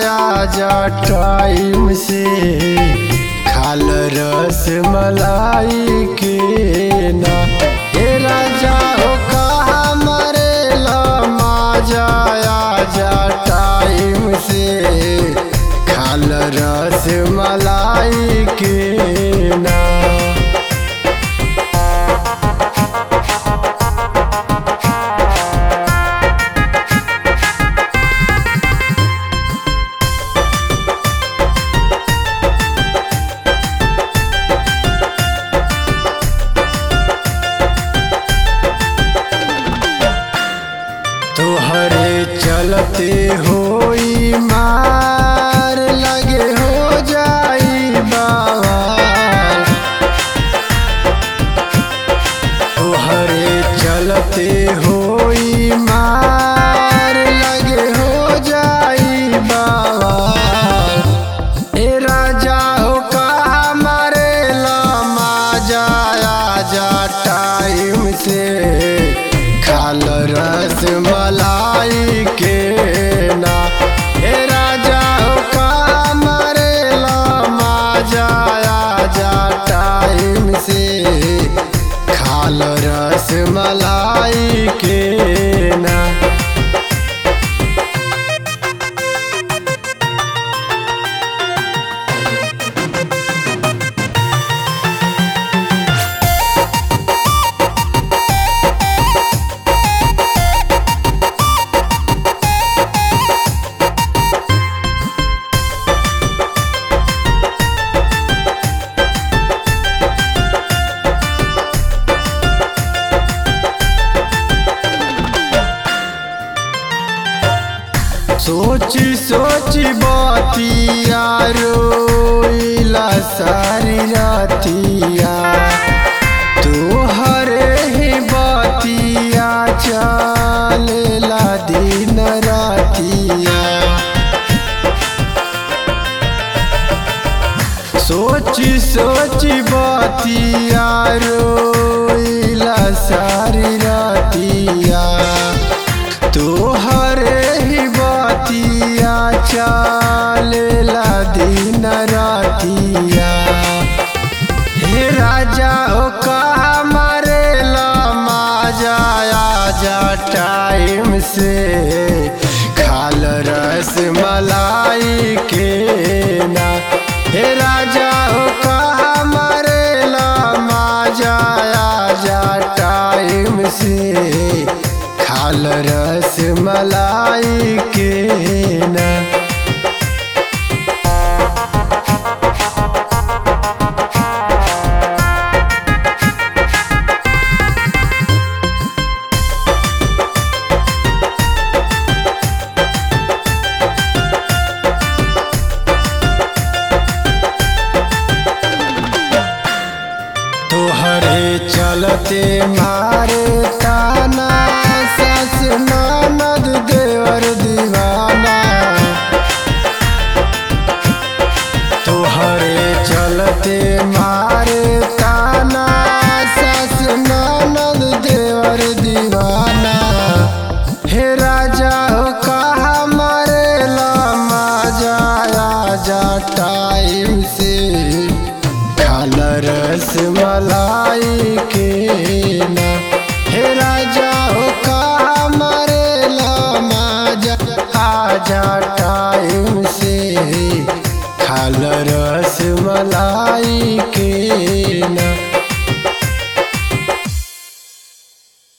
आजा टाइम से खाल रस मलाई के ना हे राजा हो कहा मरेला माजा आजा टाइम से खाल रस मलाई के ना तोहरे चलते होई मार लगे हो जाई बाबा तोहरे चलते होई मार लगे हो जाई बाबा ए राजा हो कहा मरेला माजा आजा टाइम से खाल रस मलाई के ना ए राजा हो कहा मरेला माजा आजा टाइम से खाल रस मलाई के ना सोची सोची बातिया रोइला सारी रातिया तोहरे ही बातिया चलेला दिन रातिया सोची सोची बातिया रोइला सारी रातिया तोहरे ही बातिया चलेला दिन रातिया हे राजा हो कहा मरेला माजा आजा टाइम से खाल रस मलाई के ना हे राजा हो कहा मरेला माजा आजा टाइम से खाल रस मलाई के ना तोहरे चलते मारे ताना सस ननद देवर दीवाना तोहरे चलते मारे ताना सस ननद देवर दीवाना हे राजा हो कहा मरेला माजा आजा टाइम से खाल रस मलाई के ना हे राजा हो कहा मरेला माजा आजा टाइम से खाल रस मलाई के ना